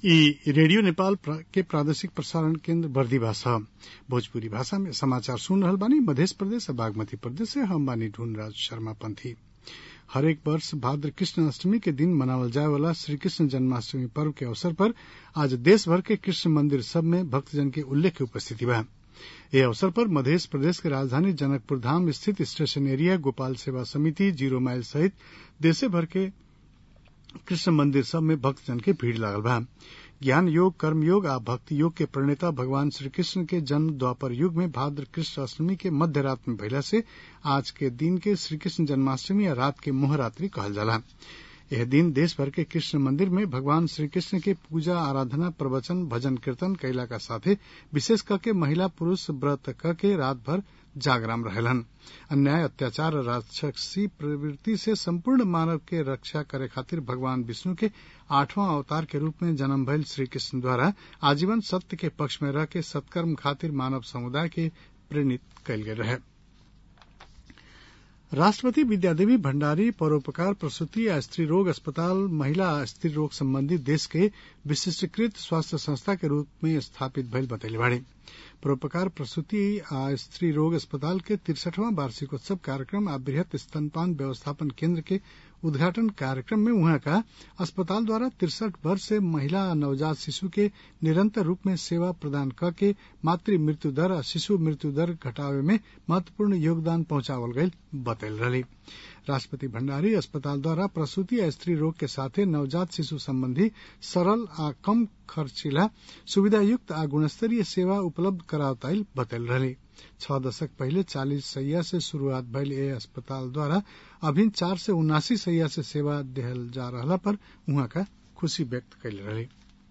ई रेडियो नेपाल के प्रादेशिक प्रसारण केन्द्र बर्दिवा छ भोजपुरी भाषा में समाचार सुन रहल बानी मध्य प्रदेश और बागमती प्रदेश से हम बानी ढूंढराज शर्मा पंथी हरेक वर्ष भाद्र कृष्ण अष्टमी के दिन मनावल जाए वाला श्री कृष्ण जन्माष्टमी पर्व के अवसर पर आज देश भर के कृष्ण मंदिर सब में भक्तजन के उल्लेख्य उपस्थिति बा ये अवसर पर मध्य प्रदेश के राजधानी जनकपुर धाम स्थित स्टेशन एरिया गोपाल सेवा समिति जीरो माइल सहित देशे भर के कृष्ण मंदिर सब में भक्तजन के भीड़ लागल बा ज्ञान योग कर्म योग आ भक्ति योग के प्रणेता भगवान श्री कृष्ण के जन्म द्वापर युग में भाद्र कृष्ण अष्टमी के मध्य रात में भइला से आज के दिन के श्री कृष्ण जन्माष्टमी या रात के मोहरात्रि कहल जाला यह दिन देश भर के कृष्ण मंदिर में भगवान श्री कृष्ण के पूजा आराधना प्रवचन भजन कीर्तन कैला का साथे विशेष करके महिला पुरुष व्रत क के रात भर जागराम रहेलन अन्याय अत्याचार और राक्षसी प्रवृत्ति से संपूर्ण मानव के रक्षा करे खातिर भगवान विष्णु के आठवां अवतार के रूप में जन्म भइल श्री कृष्ण द्वारा आजीवन सत्य के पक्ष में रह के सत्कर्म खातिर मानव समुदाय के प्रेरित कयल गेल रहे राष्ट्रपति विद्यादेवी भण्डारी परोपकार प्रसूति आ स्त्री रोग अस्पताल महिला आ स्त्री रोग संबंधी देश के विशिष्टकृत स्वास्थ्य संस्था के रूप में स्थापित भइल बतैले बाड़े परोपकार प्रसूति आ स्त्री रोग अस्पताल के तिरसठवां वार्षिकोत्सव कार्यक्रम आ बृहत स्तनपान व्यवस्थापन केन्द्र के उद्घाटन कार्यक्रम में उहाँ का अस्पताल द्वारा तिरसठ वर्ष से महिला आ नवजात शिशु के निरंतर रूप में सेवा प्रदान क के मातृ मृत्यु दर आ शिशु मृत्यु दर घटावे में महत्वपूर्ण योगदान पहुंचावल गयल बतैल रही राष्ट्रपति भण्डारी अस्पताल द्वारा प्रसूति आ स्त्री रोग के साथे नवजात शिशु संबंधी सरल आ कम खर्चिला सुविधायुक्त आ गुणस्तरीय सेवा उपलब्ध करावताइल बतैल रही छह दशक पहले चालीस सैया से शुरूआत भइल ए अस्पताल द्वारा अभिन चार से उनासी सैया से सेवा देहल जा रहला पर उहाँ का खुशी व्यक्त कैले रही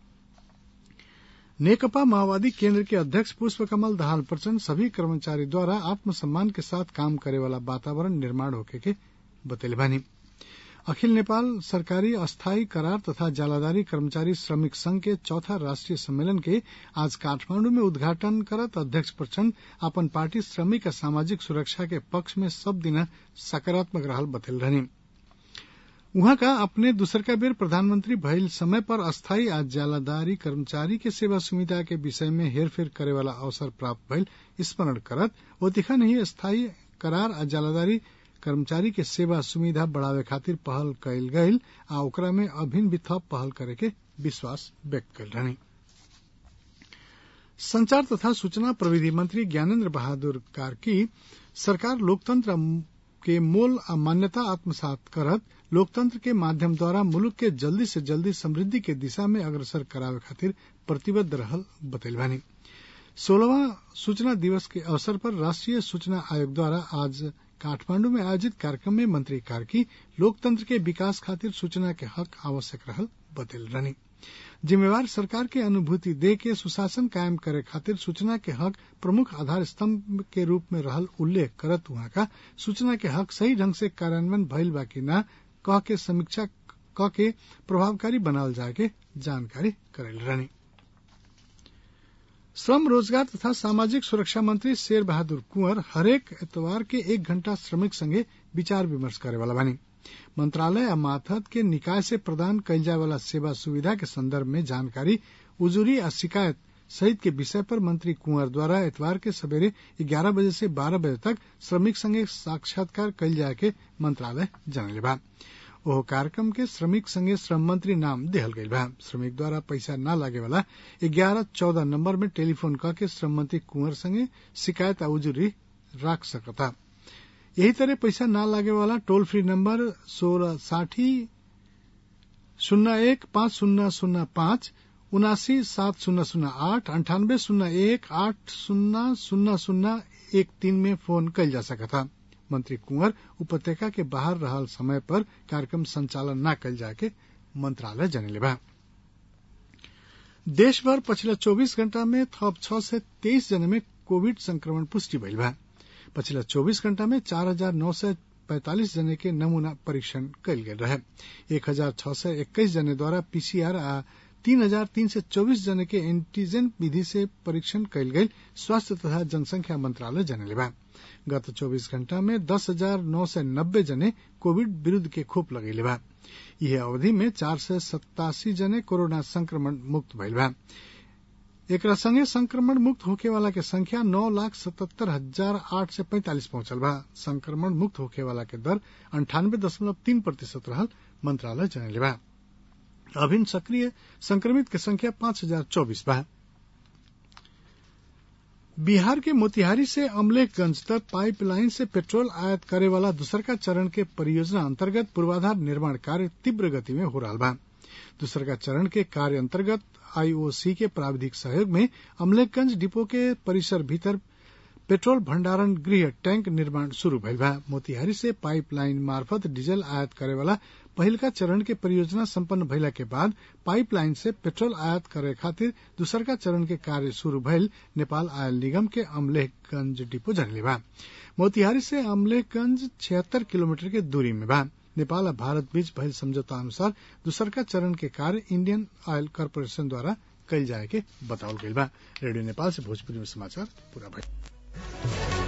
नेकपा माओवादी केंद्र के अध्यक्ष पुष्प कमल दाहाल प्रचंड सभी कर्मचारी द्वारा आत्मसम्मान के साथ काम करे वाला वातावरण निर्माण होके के बतैले बानी अखिल नेपाल सरकारी अस्थायी करार तथा जालादारी कर्मचारी श्रमिक संघ के चौथा राष्ट्रीय सम्मेलन के आज काठमांडू में उद्घाटन करत अध्यक्ष प्रचंड अपन पार्टी श्रमिक आ सामाजिक सुरक्षा के पक्ष में सब दिन सकारात्मक रहल बतैल रहनी उहाँ का अपने दूसर का बेर प्रधानमंत्री भइल समय पर अस्थायी आ जालादारी कर्मचारी के सेवा सुविधा के विषय में हेरफेर करे वाला अवसर प्राप्त भइल स्मरण करत वो दिखा नहीं स्थायी करार आ जालादारी कर्मचारी के सेवा सुविधा बढ़ावे खातिर पहल कयल गयल आ ओकरा में अभिन भी थप पहल करे के विश्वास व्यक्त कल रहनी संचार तथा सूचना प्रविधि मंत्री ज्ञानेन्द्र बहादुर कार्की सरकार लोकतंत्र के मोल आ मान्यता आत्मसात करत लोकतंत्र के माध्यम द्वारा मुल्क के जल्दी से जल्दी समृद्धि के दिशा में अग्रसर करावे खातिर प्रतिबद्ध रहल बतैल बानी सोलहवां सूचना दिवस के अवसर पर राष्ट्रीय सूचना आयोग द्वारा आज काठमांडू में आयोजित कार्यक्रम में मंत्री कार्की लोकतंत्र के विकास खातिर सूचना के हक आवश्यक रहल बतैल रहनी जिम्मेवार सरकार के अनुभूति दे के सुशासन कायम करे खातिर सूचना के हक प्रमुख आधार स्तंभ के रूप में रहल उल्लेख करत वहां का सूचना के हक सही ढंग से कार्यान्वयन भइल बा कि न कह के समीक्षा क के प्रभावकारी बनावल जाए के जानकारी करेल रहनी श्रम रोजगार तथा सामाजिक सुरक्षा मंत्री शेर बहादुर कुंवर हरेक एतवार के एक घंटा श्रमिक संगे विचार विमर्श करे वाला बानी मंत्रालय आ माथत के निकाय से प्रदान कयल जाय वाला सेवा सुविधा के संदर्भ में जानकारी उजूरी आ शिकायत सहित के विषय पर मंत्री कुंवर द्वारा एतवार के सवेरे ग्यारह बजे से बारह बजे तक श्रमिक संगे साक्षात्कार कयल जाय के मंत्रालय जनले बा ओह कार्यक्रम के श्रमिक संगे श्रम मंत्री नाम देहल गईल बा श्रमिक द्वारा पैसा न लागे वाला ग्यारह चौदह नंबर में टेलीफोन करके श्रम मंत्री कुंवर संगे शिकायत आ उजूरी राख सकता यही तरह पैसा न लागे वाला टोल फ्री नंबर सोलह साठी शून्य एक पाँच शून्य शून्य पाँच उनासी सात शून्य शून्य आठ अंठानबे शून्य एक आठ शून्य शून्य शून्य एक तीन में फोन कयल जा सकता मंत्री कुंवर उपत्यका के बाहर रहल समय पर कार्यक्रम संचालन न कल जाके मंत्रालय जनले बा देश भर पछिला 24 घंटा में थप छह से तेईस जने में कोविड संक्रमण पुष्टि भइल बा पछिला 24 घंटा में चार हजार नौ सय पैंतालीस जने के नमूना परीक्षण कयल गेल रहे एक हजार छह सय एक्काईस जने द्वारा पीसीआर आ तीन हजार तीन सय चौबीस जने के एंटीजन विधि से परीक्षण कयल गेल स्वास्थ्य तथा जनसंख्या मंत्रालय जनले बा गत 24 घंटा में दस हजार नौ सय नब्बे जने कोविड विरूद्ध के खोप लगैले बा यह अवधि में चार सय सत्तासी जने कोरोना संक्रमण मुक्त भइल बा एकरा संगे संक्रमण मुक्त होखे वाला के संख्या नौ लाख सतहत्तर हजार आठ सय पैंतालीस पहुंचल बा संक्रमण मुक्त होखे वाला के दर अंठानबे दशमलव तीन प्रतिशत रहल मंत्रालय जनले बा अभिन सक्रिय संक्रमित के संख्या पांच हजार चौबीस बा बिहार के मोतिहारी से अमलेखगंज तक पाइपलाइन से पेट्रोल आयात करे वाला दूसरका चरण के परियोजना अंतर्गत पूर्वाधार निर्माण कार्य तीव्र गति में हो रहा बा दूसरका चरण के कार्य अंतर्गत आईओसी के प्राविधिक सहयोग में अमलेखगंज डिपो के परिसर भीतर पेट्रोल भंडारण गृह टैंक निर्माण शुरू भइल बा मोतिहारी से पाइपलाइन मार्फत डीजल आयात करे वाला पहिलका चरण के परियोजना संपन्न भइला के बाद पाइपलाइन से पेट्रोल आयात करे खातिर दूसरका चरण के कार्य शुरू भइल नेपाल आयल निगम के अमलेखगंज डिपो जनले बा मोतिहारी से अमलेखगंज छिहत्तर किलोमीटर के दूरी में बा नेपाल और भारत बीच भइल समझौता अनुसार दूसरका चरण के कार्य इंडियन ऑयल कॉरपोरेशन द्वारा कल जाए के बतावल गईल बा रेडियो नेपाल से भोजपुरी में समाचार पूरा भइल